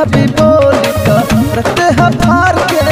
जब भी बोली तो रखते हैं फार के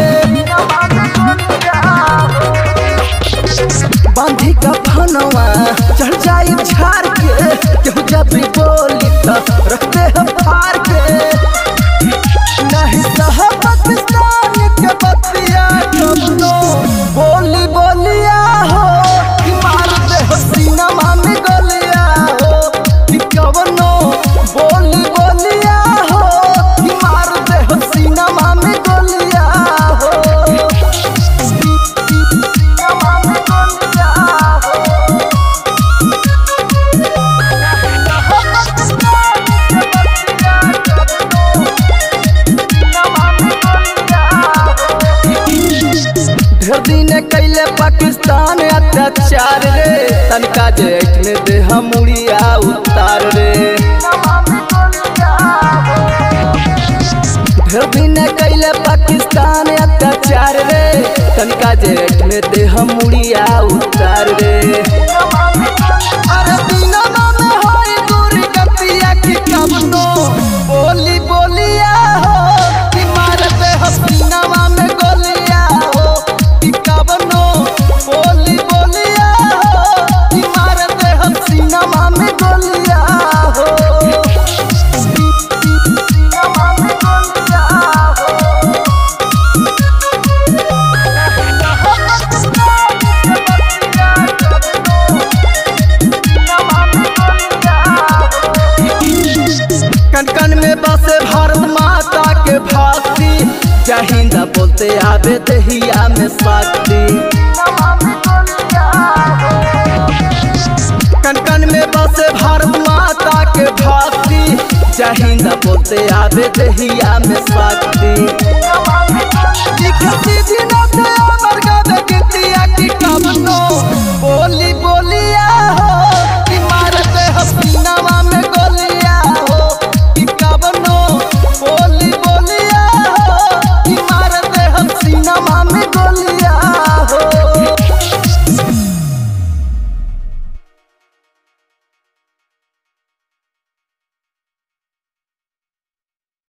बांधी का फनवा चढ़ जाई झार के केहू जब भी बोली तो रखते हैं फार के नहीं सह पाकिस्तान के बतिया कबनो बोली बोलिया हो कि मार दे हो सीनमा में गोलिया हो कि कबनो बोली बोलिया हो कि मार दे हो सीनमा में गोलिया हो सीनमा में गोलिया हो ढेर दिन कैले पाकिस्तान अत्याचार रे तनका जेठ में देह मुड़िया उतार रे ढेर दिन कैले पाकिस्तान अत्याचार रे तनका जेठ में देह मुड़िया उतार रे अरे दिनमा में होई दूरी गतिया की कबनो बोली बोलिया हो कि मारते हो सीनावा में गोलिया हो कि कबनो बोली बोलिया हो कि मारते हो सीनावा में गोलिया हो सीनावा में गोलिया कन कन में बसे भारत माता के फांसी जय हिंद बोलते आवे दहिया में शक्ति कन कन में बसे भारत माता के फांसी जय हिंद बोलते आवे दहिया में शक्ति लिखती दिन